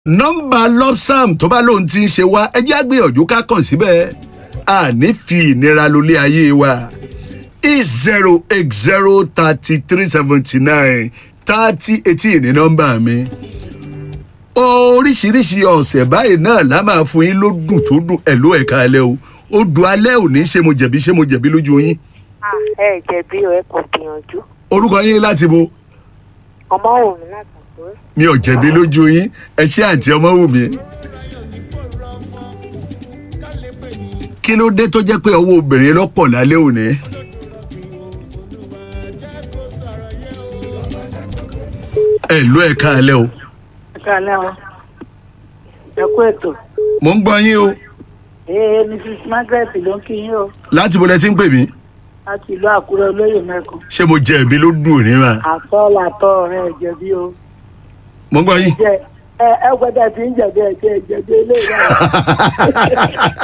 nọ́mbà lopsam tó bá lóun ti ń ṣe wá ẹjẹ́ àgbéyànjú ká kàn síbẹ̀ àní fi ìnira lólé ayé wa e zero eight zero thirty three seventy nine thirty eighteen ní nọ́mbà mi oríṣiríṣi ọ̀sẹ̀ báyìí náà la máa fún yín ló dùn tó dùn ẹ̀ ló ẹ̀ka alẹ́ o ó dùn alẹ́ òní ṣé mo jẹ̀bi ṣé mo jẹ̀bi lójú yín Ah, ẹ jẹ̀bi o ẹ kò gbìyànjú orúkọ yín láti bo ọmọ wò mí láti àkúrẹ́. mi ò jẹ̀bi lójú yín ẹ ṣé àǹtí ọmọ wù mí. kí ló dé tó jẹ́ pé ọwọ́ obìnrin lọ́pọ̀ lálẹ́ òní. ẹ ló ẹ káalẹ́ o ẹ káalẹ́ o ẹ kú ètò mò ń gbọ́ yín o ee mrs margaret ló ń kí yín o láti bo lẹ ti ń pè mí láti ìlú àkúrẹ́ olóyè mẹ́kan ṣé mo jẹ̀bi ló dùn ní ma àtọ́ làtọ́ ọ̀rẹ́ ẹ jẹ̀bi o mò ń gbọ́ yín. jẹ ẹ ẹ gbọ́dọ̀ tí ń jẹ̀bi ẹ jẹ jẹ̀bi eléyìí náà.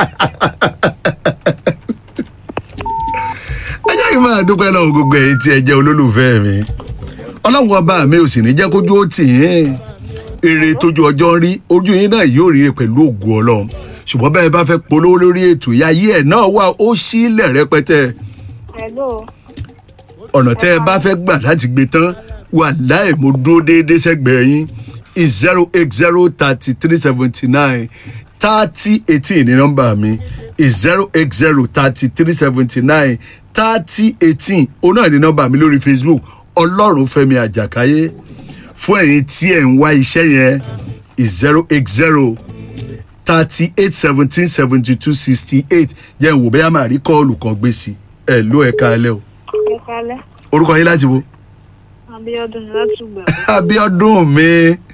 ẹ jẹ́ kí n máa dúpẹ́ lọ́wọ́ gbogbo ẹ̀yin tí ẹ jẹ́ olólùfẹ́ mi ọlọ́run ọba mi ò sì ní jẹ́ kójú ó tì yín èrè tójú ọjọ́ ń rí ojú yín náà yóò rí pẹ̀lú ògùn ọlọ́run ṣùgbọ́n bẹ́ẹ̀ bá fẹ́ polówó lórí ètò ìyá yí ẹ̀ náà wà ó sílẹ̀ rẹpẹtẹ hello ọ̀nà tẹ́ ẹ bá fẹ́ gbà láti gbé tán wà láì mo dúró déédéé sẹ́gbẹ̀ẹ́ yín is zero eight zero thirty three seventy nine thirty eighteen ní nọ́mbà mi is zero eight zero thirty three seventy nine thirty eighteen òun náà ní nọ́mbà mi lórí facebook ọlọ́run fẹ́mi àjàkáyé fún ẹ̀yin tí ẹ̀ ń wá iṣẹ́ yẹn is zero eight zero thirty eight seventeen seventy two sixty eight jẹ́ n wò bẹ́ẹ̀ máa rí kọ́ọ̀lù kan gbé sí ẹ̀ ló ẹ̀ka alẹ́ o ẹ kálẹ́ orúkọ yín láti wo abiodun láti gbà abiodun mi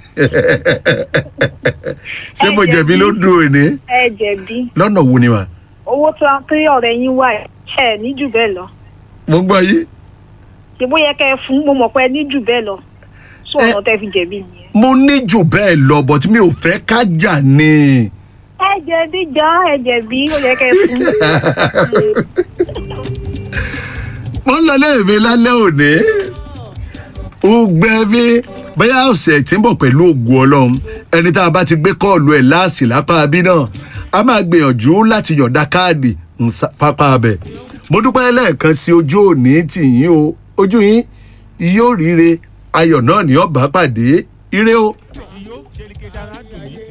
ṣé mo jẹ̀bi ló dùn òní ẹ jẹ̀bi lọ́nà wo ni mà owó tó tí ọ̀rẹ́ yín wà ẹ ní jù bẹ́ẹ̀ lọ mo gbọ́ yín ṣe bóyá kẹ́ ẹ fún mo mọ̀ pé ẹ ní jù bẹ́ẹ̀ lọ sọ Ẹ- ọ̀nà tẹ́ fi jẹ̀bi nìyẹn. mo ní jù bẹ́ẹ̀ lọ but mi ò fẹ́ ká jà ni ẹ jẹ̀bi jọ ẹ jẹ̀bi ó yẹ kẹ́ ẹ fún. mo ń lọ léèmí lálẹ́ òní ó gbẹ mi bóyá ọ̀sẹ̀ tí ń bọ̀ pẹ̀lú ògùn ọlọ́run ẹni tá a bá ti gbé kọ́ọ̀lù ẹ̀ láàsì lápá bí náà a máa gbìyànjú láti yọ̀ǹda káàdì ń sá- pápá abẹ mo dúpẹ́ lẹ́ẹ̀kan sí ojú òní tì yín o ojú yín yóò ríire ayọ̀ náà ní ọ̀bá pàdé ire o. iyo ṣe lè ké sára dùn yín